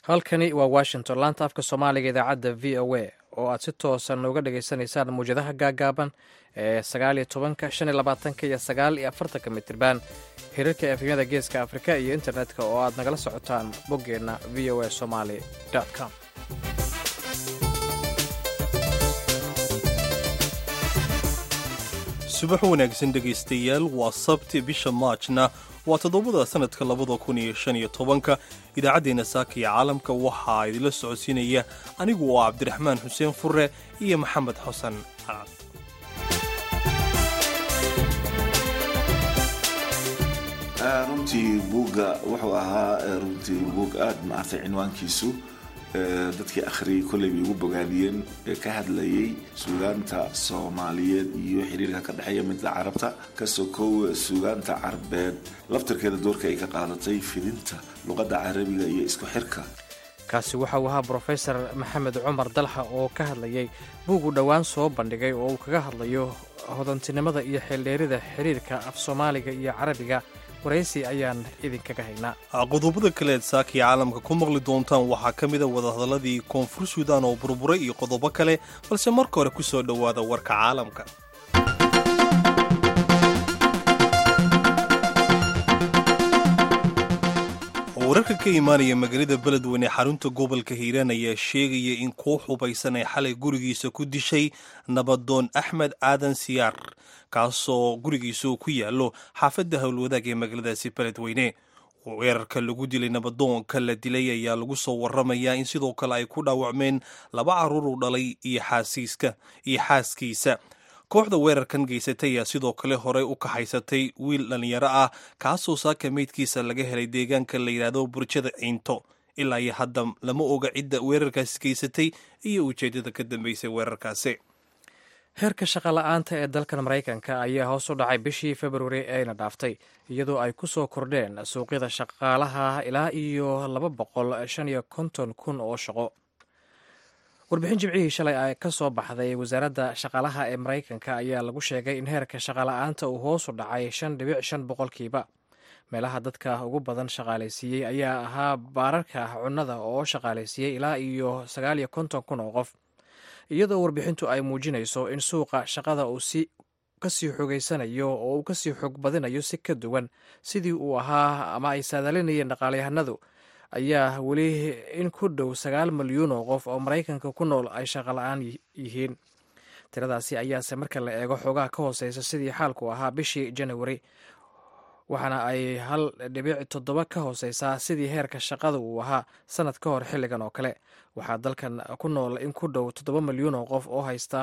halkani waa washington laanta afka soomaaliga idaacadda v o a oo aad si toosan nooga dhagaysanaysaan mawjadaha gaagaaban ee sagaal iyo tobanka shan iyo labaatanka iyo sagaal iyo afartanka mitriban hirarka efemyada geeska afrika iyo internetka oo aad nagala socotaan boggeenna v o a somaly com subax wanaagsan dhegaystayaal waa sabti bisha maajna waa toddobada sannadka labada kun iyo shan iyo tobanka idaacaddeenna saaka iyo caalamka waxaa idinla socodsiinaya anigu oo cabdiraxmaan xuseen fure iyo maxamed xasan calaad runtii buugga wuxuu ahaa runtii buug aada maartay cinwaankiisu dadkii akhriyay kolley bay ugu bogaadiyeen ee ka hadlayay suugaanta soomaaliyeed iyo xiriirka ka dhexeeya midda carabta ka sokow suugaanta carbeed laftarkeeda doorka ay ka qaadatay fidinta luqadda carabiga iyo isku xirka kaasi waxa uu ahaa brofesor maxamed cumar dalxa oo ka hadlayay buug uu dhowaan soo bandhigay oo uu kaga hadlayo hodantinimada iyo xeeldheerida xiriirka af soomaaliga iyo carabiga waraysi ayaan idinkaga haynaa qodobada kaleed saakii caalamka ku maqli doontaan waxaa ka mida wadahadalladii koonfur suudaan oo burburay iyo qodobo kale balse marka hore ku soo dhowaada warka caalamka wararka ka imaanaya magaalada beledweyne xarunta gobolka hiiraan ayaa sheegaya in koox hubaysan ay xalay gurigiisa ku dishay nabadoon axmed aadan siyaar kaasoo gurigiisa ku yaallo xaafadda howlwadaag ee magaaladaasi beledweyne weerarka lagu dilay nabadoonka la dilay ayaa lagu soo waramayaa in sidoo kale ay ku dhaawacmeen laba carruur u dhalay iyo xaaskiisa kooxda weerarkan geysatay ayaa sidoo kale horey u kaxaysatay wiil dhallinyaro ah kaasoo saaka meydkiisa laga helay deegaanka la yidhaahdo burjada ciinto ilaa iyo hadda lama oga cidda weerarkaasi geysatay iyo ujeeddada ka dambeysay weerarkaasi heerka shaqola'aanta ee dalkan maraykanka ayaa hoos u dhacay bishii februari eeyna dhaaftay iyadoo ay ku soo kordheen suuqyada shaqaalaha ilaa iyo laba boqol shan iyo konton kun oo shaqo warbixin jimcihii shalay ay ka soo baxday wasaaradda shaqaalaha ee maraykanka ayaa lagu sheegay in heerka shaqola'aanta uu hoos u dhacay shan dhibic shan boqolkiiba meelaha dadka ugu badan shaqaalaysiiyey ayaa ahaa baararka cunnada oo shaqaalaysiiyey ilaa iyo sagaal iyo konton kun oo qof iyadoo warbixintu ay muujinayso in suuqa shaqada uu si kasii xogeysanayo oo uu kasii xoog badinayo si ka duwan sidii uu ahaa ama ay saadalinayeen dhaqaalyahanadu ayaa weli in ku dhow sagaal milyuun oo qof oo maraykanka ku nool ay shaqola-aan yihiin tiradaasi ayaase marka la eego xoogaha ka hooseysa sidii xaalku ahaa bishii janawari waxaana ay hal dhibic toddoba ka hooseysaa sidii heerka shaqada uu ahaa sanad ka hor xilligan oo kale waxaa dalkan ku nool in ku dhow toddoba milyuun oo qof oo haysta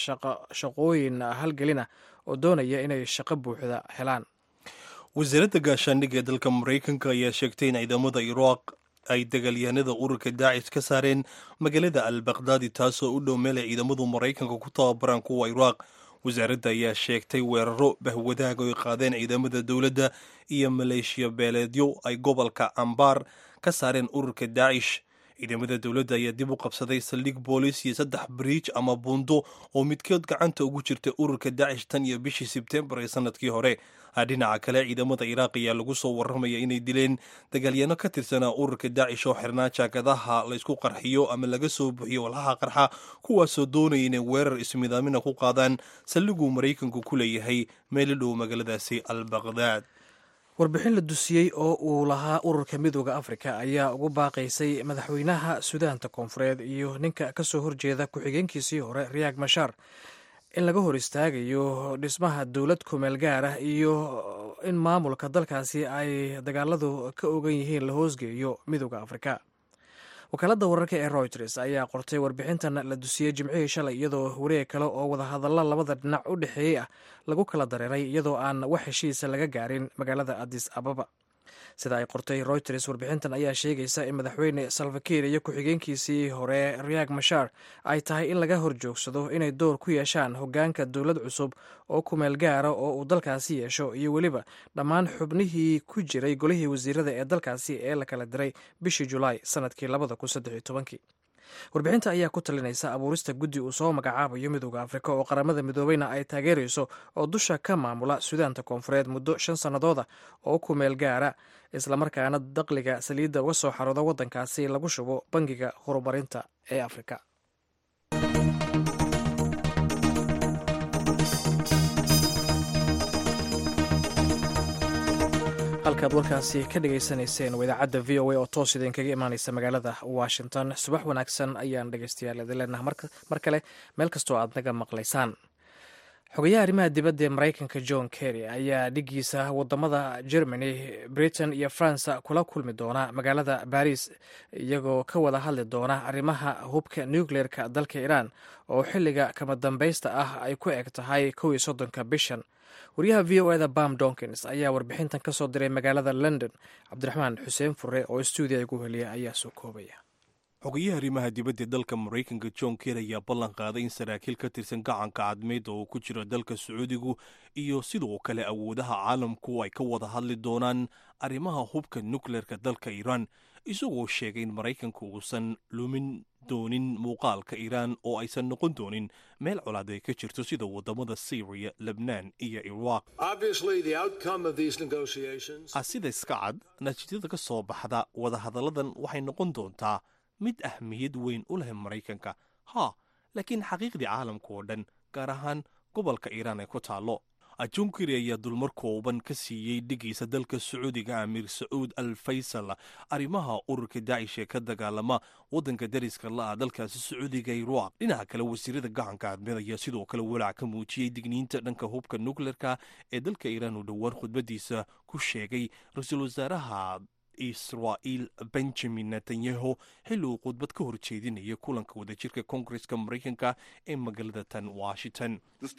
shaqooyin halgelina oo doonaya inay shaqo buuxda helaan wasaaradda gaashaandhigga ee dalka maraykanka ayaa sheegtay in ciidamada iraaq ay dagaalyahanada ururka daacish ka saareen magaalada al bakhdadi taasoo u dhow meel ay ciidamadu maraykanka ku tababaraan kuwa iraaq wasaaradda ayaa sheegtay weeraro bahwadaag oo ay qaadeen ciidamada dowladda iyo maleeshiya beeleedyo ay gobolka ambaar ka saareen ururka daacish ciidamada dowladda ayaa dib u qabsaday saldhig boolis iyo saddex bariij ama buundo oo midkood gacanta ugu jirtay ururka daacish tan iyo bishii sebtembar ee sanadkii hore dhinaca kale ciidamada iraaq ayaa lagu soo warramaya inay dileen dagaalyaano ka tirsanaa ururka daacish oo xirnaa jaakadaha laysku qarxiyo ama laga soo buxiyo walhaha qarxa kuwaasoo doonaya inay weerar ismidaamina ku qaadaan saldhiguu maraykanku ku leeyahay meelo dhow magaaladaasi al bakhdad warbixin la dusiyey oo uu lahaa ururka midooda afrika ayaa ugu baaqaysay madaxweynaha suudaanta koonfureed iyo ninka kasoo horjeeda ku-xigeenkiisii hore riyaag mashaar in laga hor istaagayo dhismaha dowlad kumeel gaar ah iyo in maamulka dalkaasi ay dagaaladu ka ogan yihiin la hoosgeeyo midooda afrika wakaaladda wararka ee routers ayaa qortay warbixintan la dusiyey jimcihii shalay iyadoo wareeg kale oo wadahadalla labada dhinac u dhexeeyey ah lagu kala dareeray iyadoo aan wax heshiisa laga gaarin magaalada adis ababa sida ay qortay routers warbixintan ayaa sheegaysa in madaxweyne salvakiir iyo ku-xigeenkiisii hore riyaag mashaar ay tahay in laga hor joogsado inay door ku yeeshaan hoggaanka dowlad cusub oo kumeel gaara oo uu dalkaasi yeesho iyo weliba dhammaan xubnihii ku jiray golihii wasiirada ee dalkaasi ee la kala diray bishii julaay sanadkii labada kun saddex iyo tobankii warbixinta ayaa ku talinaysa abuurista guddi uu soo magacaabayo midooda afrika oo qaramada midoobeyna ay taageerayso oo dusha ka maamula suudaanta koonfureed muddo shan sannadooda oo ku meel gaara islamarkaana daqliga saliidda uga soo xarooda waddankaasi lagu shubo bangiga horumarinta ee afrika halkaad warkaasi ka dhagaysanayseen waa idaacadda v o a oo toos idinkaga imaaneysa magaalada washington subax wanaagsan ayaan dhegeystayaal idin leenaha mar kale meel kastoo aad naga maqlaysaan xogayaha arrimaha dibadda ee maraykanka john kerry ayaa dhigiisa wadamada germany britain iyo france kula kulmi doona magaalada baris iyagoo ka wada hadli doona arrimaha hubka nucleerka dalka iran oo xilliga kama dambaysta ah ay ku eg tahay kow iyo soddonka bishan wariyaha v o eda bam donkins ayaa warbixintan ka soo diray magaalada london cabdiraxmaan xuseen fure oo stuudiya igu heliya ayaa soo koobaya xogayaha arrimaha dibadda dalka maraykanka john ker ayaa ballan qaaday in saraakiil ka tirsan gacanka cadmeed oo ku jira dalka sacuudigu iyo sidoo kale awoodaha caalamku ay ka wada hadli doonaan arrimaha hubka nukleerka dalka iiraan isagoo sheegay in maraykanku uusan lumin doonin muuqaalka iiraan oo aysan noqon doonin meel colaad ay ka jirto sida wadamada syriya lebnaan iyo iraaq sida iska cad natiijada ka soo baxda wadahadalladan waxay noqon doontaa mid ahmiyad weyn u leh maraykanka haa laakiin xaqiiqdii caalamka oo dhan gaar ahaan gobolka iiraan ee ku taallo junkeri ayaa dulmar kooban ka siiyey dhigiisa dalka sacuudiga amiir sacuud al faysal arrimaha ururka daacish ee ka dagaalama waddanka dariska la-a dalkaasi sacuudiga iraaq dhinaca kale wasiirada gacanka cadmeed ayaa sidoo kale walaac ka muujiyey digniinta dhanka hubka nukleerka ee dalka iiraan uu dhowaan khudbadiisa ku sheegay ra-iisul wasaaraha israa'iil benjamin netanyahu xilli uu khudbad ka hor jeedinaya kulanka wadajirka koongareska maraykanka ee magaalada tan washington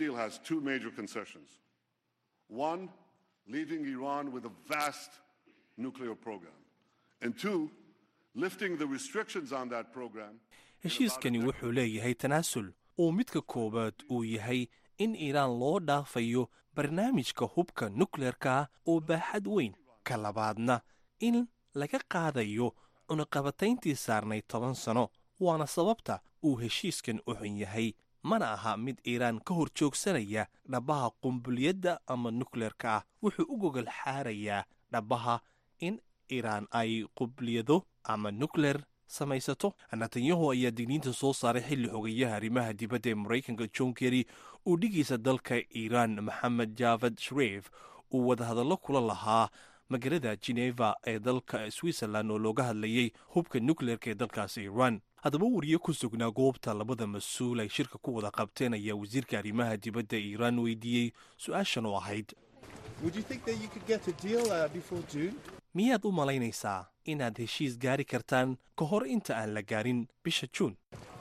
One, leaving Iran with a vast nuclear program. And two, lifting the restrictions on that program. heshiiskani wuxuu leeyahay tanaasul oo midka koowaad uu yahay in iiraan loo dhaafayo barnaamijka hubka nukleerka oo baaxad weyn ka labaadna in laga qaadayo cunaqabatayntii saarnay toban sano waana sababta uu heshiiskan u xun yahay mana aha mid iiraan ka hor joogsanaya dhabbaha qumbuliyadda ama nukleerka ah wuxuu u gogol xaarayaa dhabbaha in iiraan ay qubliyado ama nukleer samaysato netanyahu ayaa digniinta soo saaray xilli xogayaha arrimaha dibadda ee maraykanka john kerry uu dhigiisa dalka iiraan maxamed javad shreif uu wadahadallo kula lahaa magaalada geneva ee dalka switzerland oo looga hadlayay hubka nukleerka ee dalkaasi iiraan haddaba wariye ku sugnaa goobta labada mas-uul ay shirka ku wada qabteen ayaa wasiirka arrimaha dibadda iiraan weydiiyey su-aashan oo ahayd miyaad u malaynaysaa inaad heshiis gaari kartaan ka hor inta aan la gaarin bisha juun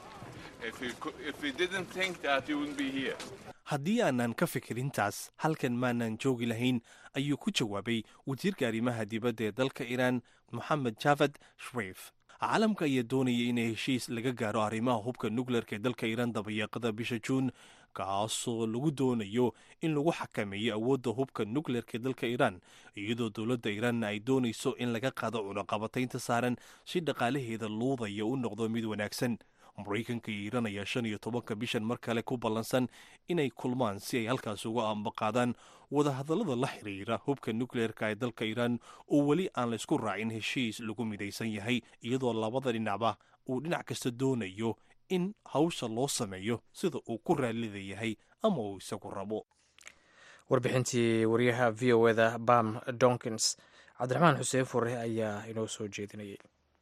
haddii aanan ka fikirintaas halkan maanan joogi lahayn ayuu ku jawaabay wasiirka arrimaha dibadda ee dalka iiraan moxamed javad shreif caalamka ayaa doonaya in heshiis laga gaaro arrimaha hubka nukleerka ee dalka iiraan dabayaaqada bisha juun kaasoo lagu doonayo in lagu xakameeyo awoodda hubka nukleerka ee dalka iiraan iyadoo dowladda iiraanna ay doonayso in laga qaado cunaqabataynta saaran si dhaqaalaheeda luudaya u noqdo mid wanaagsan maraykanka iyo iiraan ayaa shan iyo tobanka bishan mar kale ku ballansan inay kulmaan si ay halkaas uga ambaqaadaan wadahadallada la xiriira hubka nukleerka ee dalka iiraan oo weli aan la isku raacin heshiis lagu midaysan yahay iyadoo labada dhinacba uu dhinac kasta doonayo in hawsha loo sameeyo sida uu ku raallida yahay ama uu isagu rabo warbixintii wariyaha v o eda bam donkins cabdiraxmaan xuseen fure ayaa inoo soo jeedinayay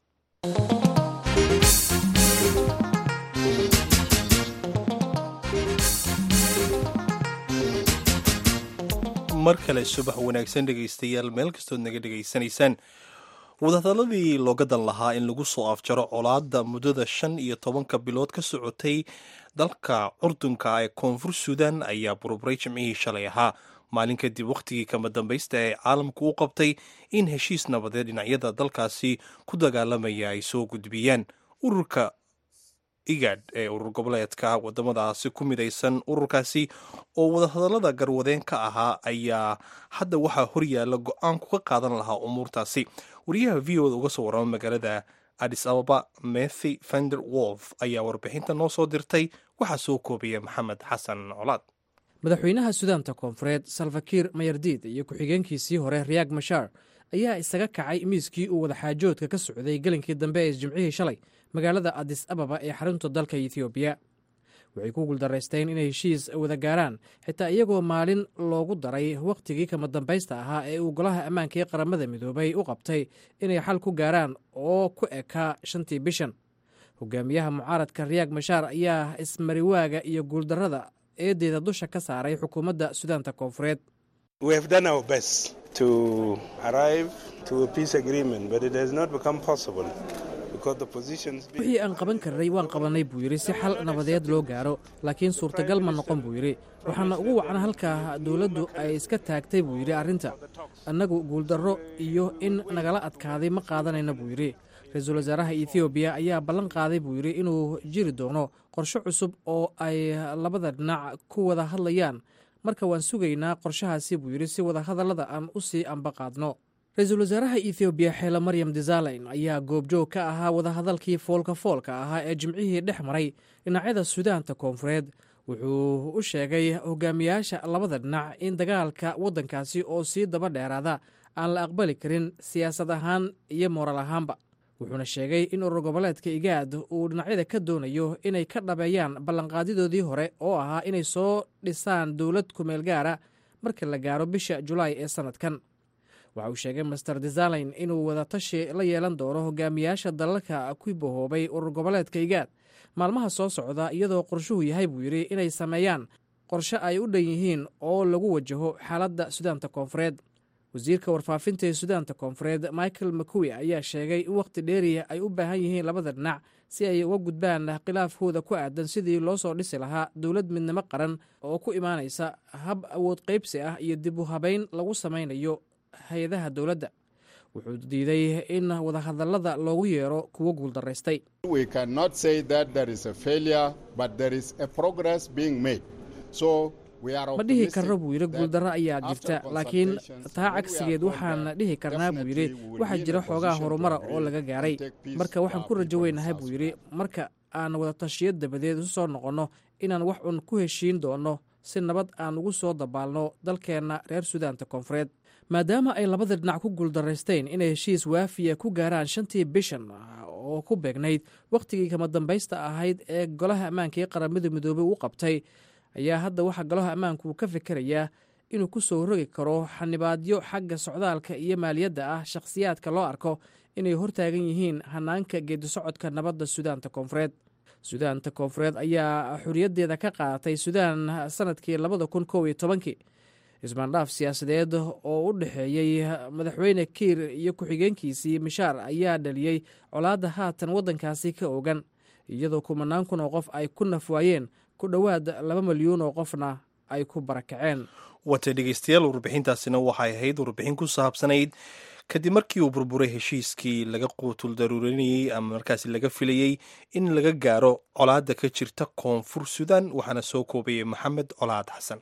mar kale subax wanaagsan dhegaystayaal meel kastood naga dhegaysanaysaan wadahadaladii looga dan lahaa in lagu soo afjaro colaadda muddada shan iyo tobanka bilood ka socotay dalka curdunka ee koonfur suudan ayaa burburay jimcihii shalay ahaa maalin kadib wakhtigii kama dambaysta ee caalamku u qabtay in heshiis nabadeed dhinacyada dalkaasi ku dagaalamaya ay soo gudbiyaan ururka igad ee urur goboleedka wadamadaasi ku midaysan ururkaasi oo wadahadallada garwadeen ka ahaa ayaa hadda waxaa horyaalla go-aanku ka qaadan lahaa umuurtaasi wariyaha v o da uga soo warrama magaalada adis ababa methy fender wolf ayaa warbixinta noo soo dirtay waxaa soo koobaya maxamed xasan colaad madaxweynaha sudaanta koonfureed salfakiir mayardiid iyo ku-xigeenkiisii hore riyaag mashaar ayaa isaga kacay miiskii uu wadaxaajoodka ka socday gelinkii dambe ee jimcihii shalay magaalada adis ababa ee xarunta dalka ethoobiya waxay ku guuldaraysteen inay heshiis wada gaaraan xitaa iyagoo maalin loogu daray wakhtigii kama dambaysta ahaa ee uu golaha ammaanka ee qaramada midoobay u qabtay inay xal ku gaaraan oo ku ekaa shantii bishan hogaamiyaha mucaaradka riyaag mashaar ayaa ismariwaaga iyo guuldarrada eedeeda dusha ka saaray xukuumadda sudaanta koonfureed wixii aan qaban karnay waan qabannay buu yidhi si xal nabadeed loo gaaro laakiin suurtagal ma noqon buu yidhi waxaana ugu wacna halkaa dowladdu ay iska taagtay buu yidhi arrinta annagu guuldarro iyo in nagala adkaaday ma qaadanayna buu yidhi ra-iisul wasaaraha ethoobiya ayaa ballan qaaday buu yidhi inuu jiri doono qorshe cusub oo ay labada dhinac ku wada hadlayaan marka waan sugaynaa qorshahaasi buu yidhi si wada hadallada aan u sii ambaqaadno ra-iisul wasaaraha ethoobiya xeele maryam desalayn ayaa goobjoog ka ahaa wadahadalkii foolka foolka ahaa ee jimcihii dhex maray dhinacyada sudaanta koonfureed wuxuu u sheegay hogaamiyaasha labada dhinac in dagaalka waddankaasi oo sii daba dheeraada aan la aqbali karin siyaasad ahaan iyo mooral ahaanba wuxuuna sheegay in urur goboleedka igaad uu dhinacyada ka doonayo inay ka dhabeeyaan ballanqaadidoodii hore oo ahaa inay soo dhisaan dowlad kumeel gaara marka la gaaro bisha julaay ee sannadkan waxa uu sheegay master desalayn inuu wadatashi la yeelan doono hogaamiyaasha dalalka ku bahoobay urur goboleedka igaad maalmaha soo socda iyadoo qorshuhu yahay buu yidhi inay sameeyaan qorshe ay u dhan yihiin oo lagu wajaho xaaladda sudaanta koonfureed wasiirka warfaafinta ee sudaanta koonfureed michael makuwi ayaa sheegay in wakhti dheeriya ay u baahan yihiin labada dhinac si ay uga gudbaan khilaafkooda ku aadan sidii loo soo dhisi lahaa dowlad midnimo qaran oo ku imaanaysa hab awood qaybsi ah iyo dib u habayn lagu samaynayo hay-adaha dowladda wuxuu diiday in wadahadallada loogu yeero kuwo guuldaraystay ma dhihi karno buu yidhi guuldarro ayaa jirta laakiin taa cagsigeed waxaan dhihi karnaa buu yidhi waxaa jira xoogaa horumara oo laga gaaray marka waxaan ku rajo weynahay buu yidhi marka aan wadatashiyo dabadeed isu soo noqonno inaan wax un ku heshiin doonno si nabad aan ugu soo dabaalno dalkeenna reer sudaanta koonfureed maadaama ay labada dhinac ku guuldaraysteen inay heshiis waafiya ku gaaraan shantii bishan oo ku beegnayd wakhtigii kama dambaysta ahayd ee golaha ammaanka ee qaramada midoobey u qabtay ayaa hadda waxaa golaha ammaanku uu ka fikerayaa inuu ku soo rogi karo xanibaadyo xagga socdaalka iyo maaliyadda ah shakhsiyaadka loo arko inay hortaagan yihiin hanaanka geedisocodka nabadda sudaanta koonfureed sudaanta koonfureed ayaa xoriyaddeeda ka qaadatay sudaan sanadkii labada kun kow iyo tobankii ismaandhaaf siyaasadeed oo u dhexeeyey madaxweyne kiir iyo ku-xigeenkiisii mishaar ayaa dhaliyey colaadda haatan waddankaasi ka ogan iyadoo kumanaan kun oo qof ay ku nafwaayeen ku dhowaad laba milyuun oo qofna ay ku barakaceen wata dhegeystayaal warbixintaasina waxay ahayd warbixin ku saabsanayd kadib markii uu burburay heshiiskii laga quutul daruurinayey ama markaasi laga filayey in laga gaaro colaadda ka jirta koonfur sudan waxaana soo koobayay maxamed colaad xasan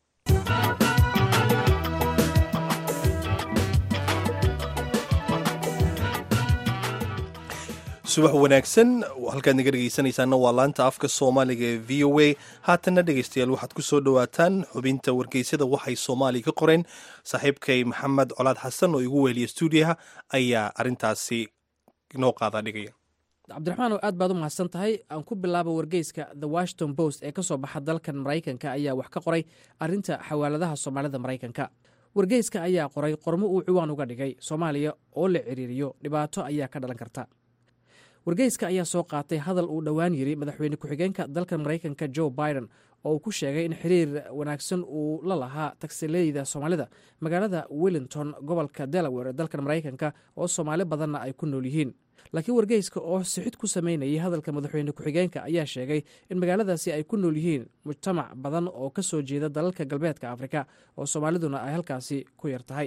subax wanaagsan halkaad naga dhegeysanaysaana waa laanta afka soomaaliga ee v o a haatanna dhegeystayaal waxaad ku soo dhowaataan xubinta wargeysyada waxay soomaaliya ka qoreen saaxiibkay maxamed colaad xasan oo igu weheliya stuudiyaha ayaa arintaasi noo qaadaa dhigaya cabdiraxmaan oo aad baad u mahadsan tahay aan ku bilaabo wargeyska the washington post ee ka soo baxa dalkan maraykanka ayaa wax ka qoray arrinta xawaaladaha soomaalida maraykanka wargeyska ayaa qoray qormo uu ciwaan uga dhigay soomaaliya oo la ciriiriyo dhibaato ayaa ka dhalan karta wargeyska ayaa soo qaatay hadal uu dhowaan yiri madaxweyne ku-xigeenka dalka maraykanka joe biden oo uu ku sheegay in xiriir wanaagsan uu la lahaa tagsileyda soomaalida magaalada wellington gobolka delaware ee dalkan maraykanka oo soomaali badanna ay ku nool yihiin laakiin wargeyska oo sixid ku sameynayay hadalka madaxweyne ku-xigeenka ayaa sheegay in magaaladaasi ay ku nool yihiin mujtamac badan oo ka soo jeeda dalalka galbeedka afrika oo soomaaliduna ay halkaasi ku yar tahay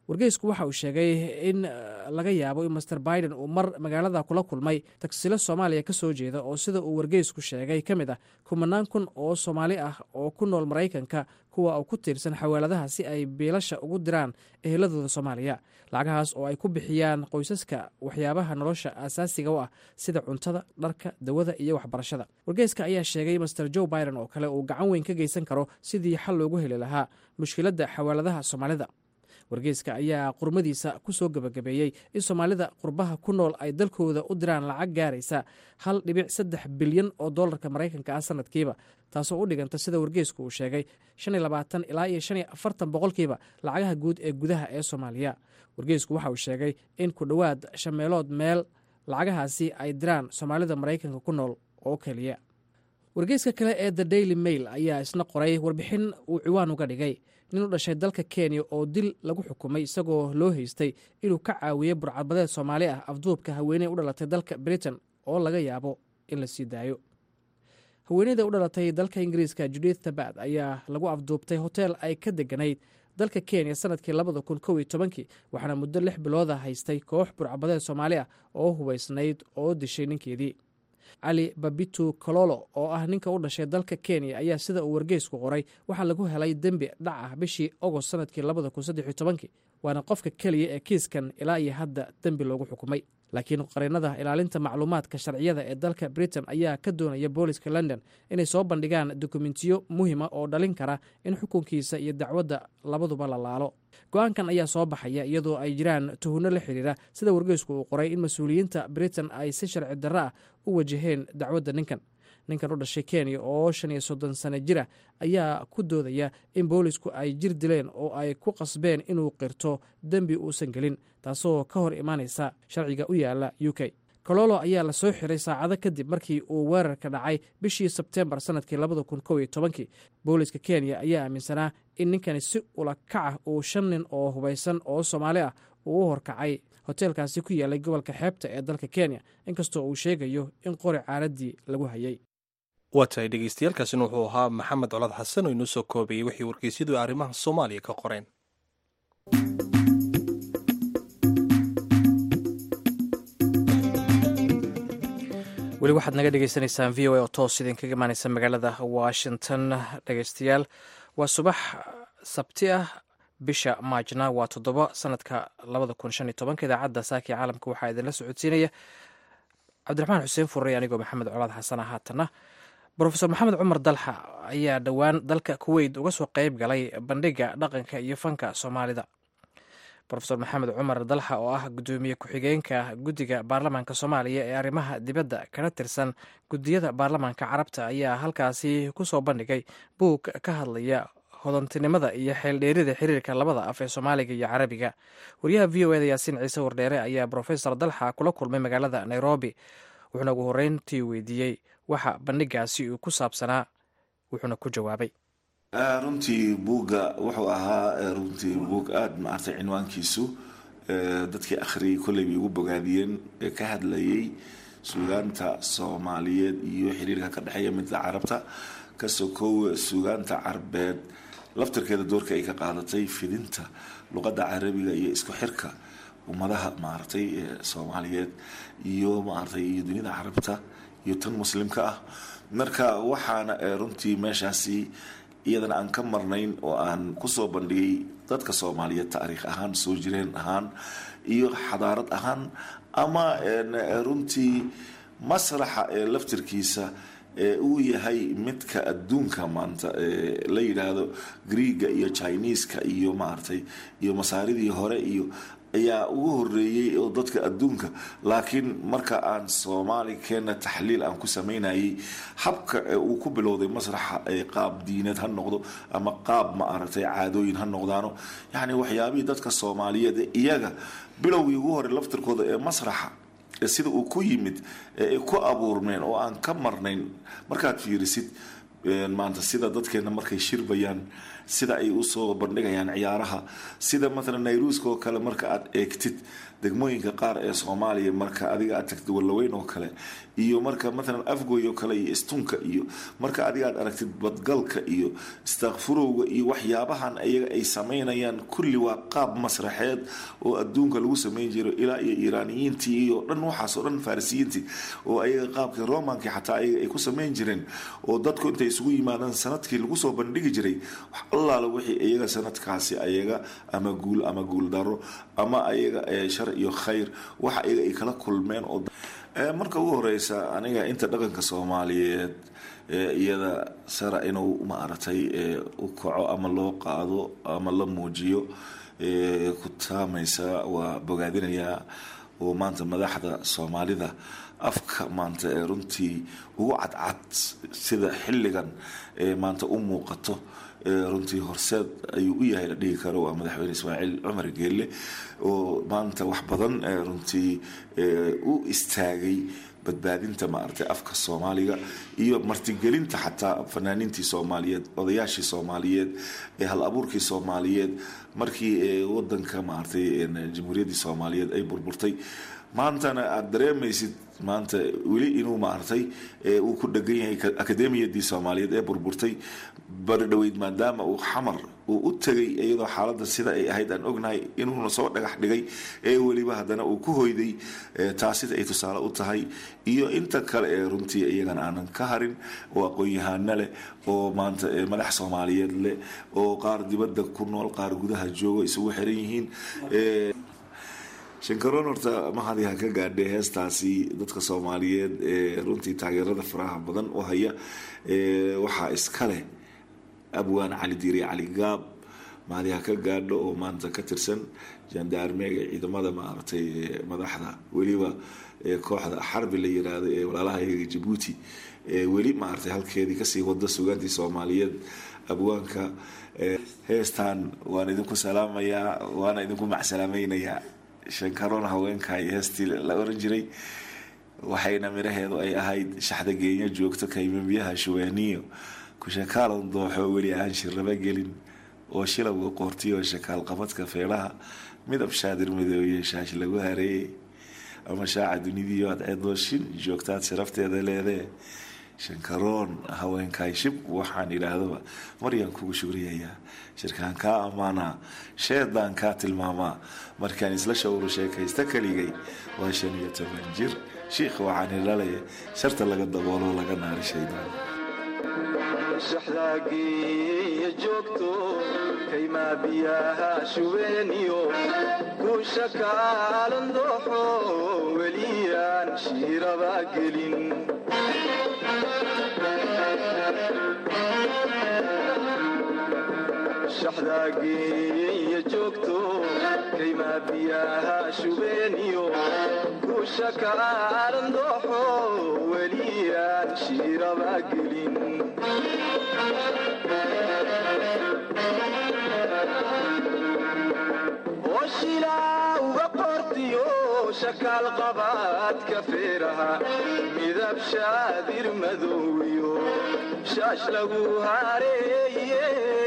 wargeysku waxa uu sheegay in laga yaabo in master biden uu mar magaalada kula kulmay tagsilo soomaaliya ka soo jeeda oo sida uu wargeysku sheegay ka mid ah kumanaan kun oo soomaali ah oo ku nool maraykanka kuwa uu ku tiirsan xawaaladaha si ay biilasha ugu diraan eheladooda soomaaliya lacagahaas oo ay ku bixiyaan qoysaska waxyaabaha nolosha asaasiga u ah sida cuntada dharka dawada iyo waxbarashada wargeyska ayaa sheegay master joe biden oo kale uu gacan weyn ka geysan karo sidii xal loogu heli lahaa mushkiladda xawaaladaha soomaalida wargeyska ayaa qurmadiisa ku soo gebagabeeyey in soomaalida qurbaha ku nool ay dalkooda u diraan lacag gaaraysa hal dhibic saddex bilyan oo dollarka maraykanka ah sanadkiiba taasoo u dhiganta sida wargeysku uu sheegay shan iyo labaatan ilaa iyo shan iyo afartan boqolkiiba lacagaha guud ee gudaha ee soomaaliya wargeysku waxa uu sheegay in ku dhowaad shameelood meel lacagahaasi ay diraan soomaalida maraykanka ku nool oo keliya wargeyska kale ee the daily mail ayaa isna qoray warbixin uu ciwaan uga dhigay nin u dhashay dalka kenya oo dil lagu xukumay isagoo loo haystay inuu ka caawiyey burcadbadeed soomaali ah afduubka haweeney u dhalatay dalka britain oo laga yaabo in la sii daayo haweeneyda u dhalatay dalka ingiriiska judith tabad ayaa lagu afduubtay hotel ay ka deganayd dalka kenya sanadkii labada kun kow iyo tobankii waxaana muddo lix bilooda haystay koox burcadbadeed soomaali ah oo hubaysnayd oo dishay ninkeedii cali babitu kololo oo ah ninka u dhashay dalka kenya ayaa sida uu wargeysku qoray waxaa lagu helay dembi dhac ah bishii ogost sanadkii labada kun saddexiyo tobankii waana qofka keliya ee kiiskan ilaa iyo hadda dembi loogu xukumay laakiin qareenada ilaalinta macluumaadka sharciyada ee dalka britain ayaa ka doonaya booliska london inay soo bandhigaan dokumentiyo muhima oo dhalin kara in xukunkiisa iyo dacwadda labaduba la laalo go-aankan ayaa soo baxaya iyadoo ay jiraan tuhunno la xiriira sida wargeysku uu qoray in mas-uuliyiinta britain ay si sharci darro ah u wajaheen dacwadda ninkan ninkan u dhashay kenya oo shan iyo soddon sano jir ah ayaa ku doodaya in boolisku ay jir dileen oo ay ku qasbeen inuu qirto dembi uusan gelin taasoo ka hor imaanaysa sharciga u yaala u k kololo ayaa la soo xiray saacado kadib markii uu weerarka dhacay bishii sebtembar sanadkii labada kun kow iyo tobankii booliska kenya ayaa aaminsanaa in ninkani si ula kac ah uu shan nin oo hubaysan oo soomaali ah uu u horkacay hoteelkaasi ku yaalay gobolka xeebta ee dalka kenya inkastoo uu sheegayo in qori caaradii lagu hayay waa tahay dhegeystayaaalkaasina wuxuu ahaa maxamed colaad xasan oo inoo soo koobayey wixii wargeysyadu arrimaha soomaaliya ka qoreen weli waxaad naga dhegeysaneysaan v o a oo toos idinkaga imaaneysa magaalada washington dhegeystayaal waa subax sabti ah bisha maajna waa toddoba sanadka labada kun shan iyo tobanka idaacadda saakii caalamka waxaa idinla socodsiinaya cabdiraxmaan xuseen furrey anigoo maxamed colaad xasana haatana brofesor maxamed cumar dalxa ayaa dhowaan dalka kuweyt uga soo qeyb galay bandhiga dhaqanka iyo fanka soomaalida rofesor maxamed cumar dalxa oo ah gudoomiye ku-xigeenka guddiga baarlamaanka soomaaliya ee arrimaha dibadda kana tirsan guddiyada baarlamaanka carabta ayaa halkaasi ku soo bandhigay buug ka hadlaya hodantinimada iyo xeeldheerida xiriirka labada af ee soomaaliga iyo carabiga wariyaha v o eda yaasiin ciise wardheere ayaa brofesor dalxa kula kulmay magaalada nairobi wuxuuna ugu horreyntii weydiiyey waxa bandhigaasi uu ku saabsanaa wuxuuna ku jawaabay runtii buugga wuxuu ahaa runtii buug aada maartay cinwaankiisu dadkii akhriyay kolley bay ugu bogaadiyeen ee ka hadlayay suugaanta soomaaliyeed iyo xiriirka ka dhexeeya midda carabta kasoo koowa suugaanta carbeed laftarkeeda doorka ay ka qaadatay fidinta luqadda carabiga iyo isku xirka ummadaha maaragtay soomaaliyeed iyo maaragtay iyo dunida carabta iyo tan muslimka ah marka waxaana runtii meeshaasi iyadana aan ka marnayn oo aan kusoo bandhigay dadka soomaaliyeed taariikh ahaan soo jireen ahaan iyo xadaarad ahaan ama runtii masraxa ee laftirkiisa ee uu yahay midka adduunka maanta la yidhaahdo greega iyo chineeska iyo maaragtay iyo masaaridii hore iyo ayaa ugu horeeyey oo dadka adduunka laakiin marka aan soomaali keena taxliil aan ku samaynayay habka uu ku bilowday masraxa qaab diineed ha noqdo ama qaab ma aragtay caadooyin ha noqdaano yacni waxyaabihii dadka soomaaliyeed iyaga bilowgii ugu hore laftirkooda ee masraxa sida uu ku yimid ee ku abuurmeen oo aan ka marnayn markaad fiirisid maanta sida dadkeena markay shirbayaan sida ay usoo bandhigayaan ciyaaraha sida maalan nairuuska oo kale marka aad eegtid degmooyinka qaar ee soomaaliya marka adiga aad tagtid wallaweyn oo kale iyo marka maalan afgoy oo kale iyo istunka iyo marka adiga aad aragtid badgalka iyo istaakfurowga iyo waxyaabahan iyaga ay samaynayaan kulli waa qaab masraxeed oo adduunka lagu samayn jiro ilaa iyo iiraaniyiintii iyo dhan waxaasoo dhan farisiyiintii oo ayaga qaabkii romankii xataa ayaga ay ku samayn jireen oo dadku intay isugu yimaadaan sanadkii lagu soo bandhigi jiray wax allaala wixii iyaga sanadkaasi ayaga ama guul ama guuldaro ama ayaga shar iyo khayr waxa iyaga ay kala kulmeen oo marka ugu horeysa aniga inta dhaqanka soomaaliyeed iyada sara inuu maaragtay u kaco ama loo qaado ama la muujiyo ku taamaysa waa bogaadinayaa oo maanta madaxda soomaalida afka maanta ee runtii ugu cadcad sida xilligan ee maanta u muuqato runtii horseed ayuu u yahay la dhihi karo waa madaxweyne ismaaciil cumar geelle oo maanta wax badan runtii u istaagay badbaadinta maaragtay afka soomaaliga iyo martigelinta xataa fanaaniintii soomaaliyeed odayaashii soomaaliyeed ee hal abuurkii soomaaliyeed markii wadanka maaragtay jamhuuriyaddii soomaaliyeed ay burburtay maantana aada dareemaysid maanta weli inuu maaragtay uu ku dhegan yahay akademiyadii soomaaliyeed ee burburtay baridhoweyd maadaama uu xamar uu u tegay iyadoo xaaladda sida ay ahayd aan ognahay inuuna soo dhagax dhigay ee weliba haddana uu ku hoyday taasida ay tusaale u tahay iyo inta kale ee runtii iyagana aanan ka harin oo aqoon-yahaano leh oo maanta madax soomaaliyeed leh oo qaar dibadda ku nool qaar gudaha jooga isugu xiran yihiin shankaroon horta mahadi ha ka gaadhay heestaasi dadka soomaaliyeed ee runtii taageerada faraha badan u haya waxaa iska leh abwaan cali diiri cali gaab mahadi ha ka gaadho oo maanta ka tirsan jandaarmeega ciidamada maaragtay madaxda weliba kooxda xarbi la yiraahdo ee walaalahayaga jabuuti weli maaragtay halkeedii kasii wada sugaantii soomaaliyeed abwaanka heestan waan idinku salaamayaa waana idinku macsalaamaynayaa shankaroon haweenkay heestii la oran jiray waxayna midhaheedu ay ahayd shaxda geenya joogto kaymambiyaha shuweeniyo kushakaalon dooxo weli aan shirraba gelin oo shilawga qoortiyo shakaal qabadka feelaha midab shaadir midooye shaash lagu hareeyey ama shaaca dunidiyo adceedooshin joogtaad sharafteeda leedee shankaroon haweenkay shib waxaan idhaahdaba maryaan kugu shugriyayaa shirkaan kaa ammaanaa sheedaan kaa tilmaamaa markaan isla shawro sheekaysta keligay waa shan iyo toban jir shiikh waxaan ilalaya sharta laga daboolo laga naari shaydaan shaxdaagiiya joogto kaymaa biyaha shubeeniyo guusha kaalan dooxo weliyaan shiiraba gelin shaxdaagiiya joogto kaymaa biyaha shubeeniyo guusha kaalan dooxo weliyaan shiiraba gelin oshilaa uga qortiyo shakaal qabaadka feeraha midab shaadir madowiyo shaash lagu hareeye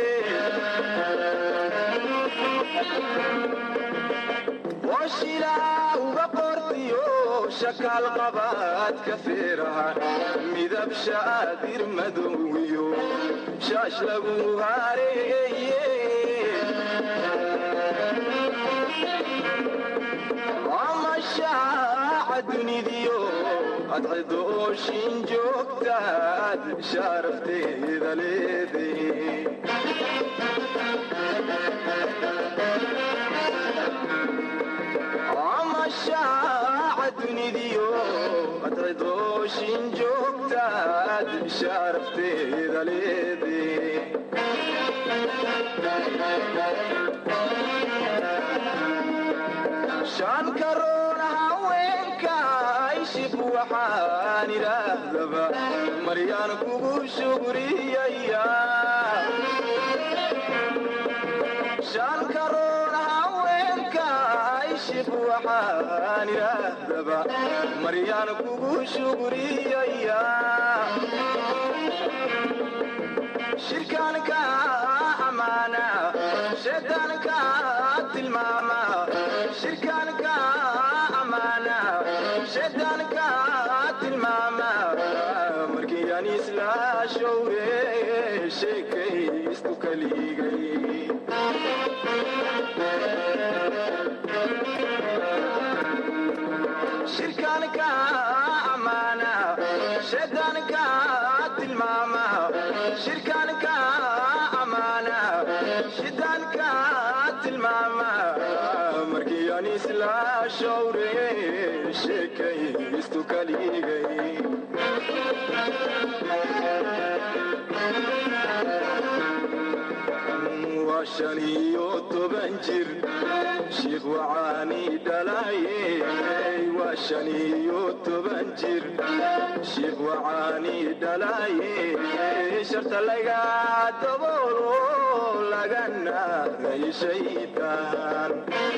oshilaa uga qortiyo shakaal qabaadka feeraha midab shaadir madowiyo shaash lagu hareeye amashaaca dunidiyo adcidooshin joogtaad sharafteeda leede amashaaca dunidiyo adcidooshin joogtaad sharafteeda leede shan karoon haweenka ishib waxaan idhaahdaba maryaan kugu shugriyaya shan karoon haweenka ishib waxaan idhaahdaba maryaan kugu shugriyaya shirkaanka amaana shaydaanka tilmaama shirkaanka amaana shaydaanka tilmaama markii aan isla showre sheekaystu kaligay shirkaanka amaana shaydaanka tilmaama shirkaanka amaana shaydaanka tilmaama markii aan isla showre sheekaystu kaligay waa shan iyo toban jir shiikh wacaani dhalaye waa shan iyo toban jir shiikh wacaani dhalaye sharta laga daboolo lagana ray shaydaan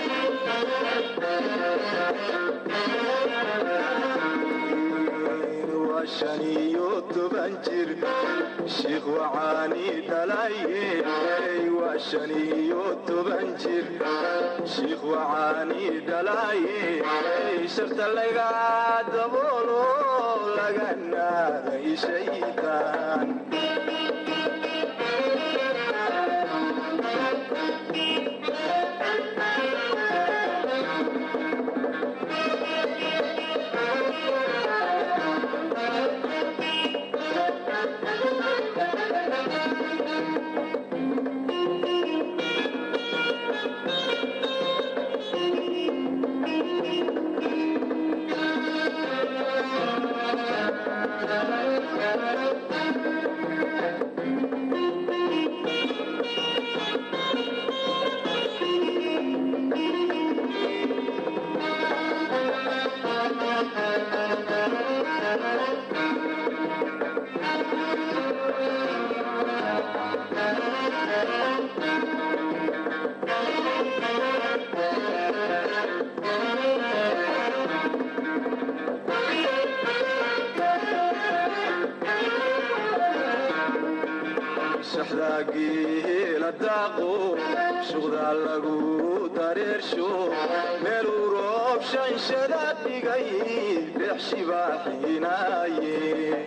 waa shan iyo toban jir shiikh wacaani dhalaye waa shan iyo toban jir shiikh wacaani dhalaye sharta laga daboolo lagana ray shaydaan shaxdaagiila daaqo shuqdaa lagu dareersho meeluu roob shanshada dhigay dhex shibaaxinaaye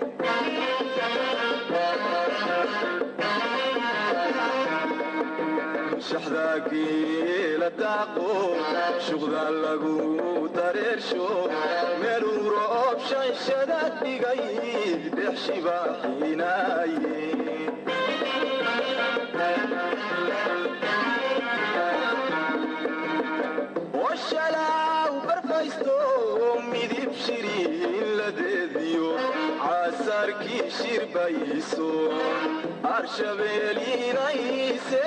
shaxdaagiila daaqo shuqdaa lagu dareersho meeluu roob shanshada dhigay dhex shibaaxinaaye oshalaw barfaysto midib shiriin ladeediyo caasarkii shirbayso arshabeelinayse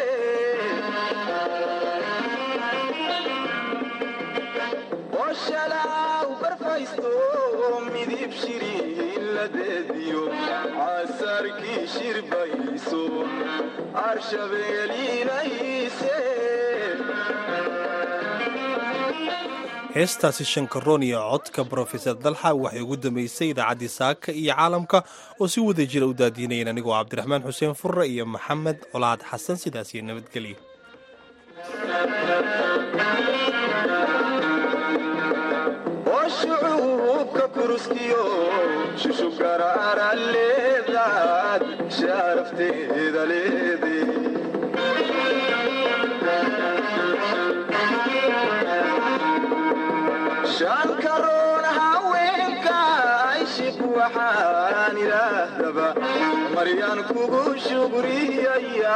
oshalaw barfaysto midib shiriin ladeediyo caasarkii shirbayso arshabeelinayse heestaasi shankaroon iyo codka brofesor dalxa waxay ugu dambeysay idaacaddii saaka iyo caalamka oo si wada jira u daadiinayeen anigoo cabdiraxmaan xuseen furre iyo maxamed colaad xasan sidaas iyo nabadgelya oo shucuubka kuruskiyo shushugaraara leedaad sharafteeda leede shan karoon haweenka ayshib waxaan idhaahdaba maryaan kugu shugriyaya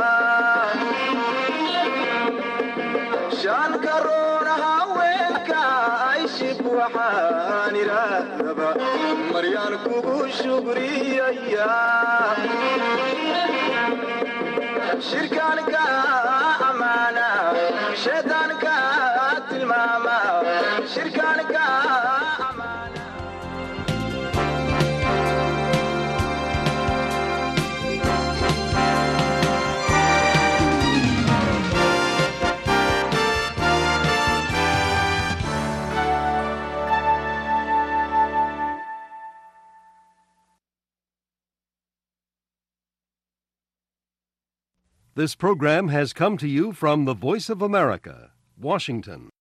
shan karoon haweenka ayshib waxaan idhaahdaba maryaan kugu shugriyaya shirkaanka amaana shaydaanka tilmaama shirkaanka This program has come to you from the Voice of America, Washington.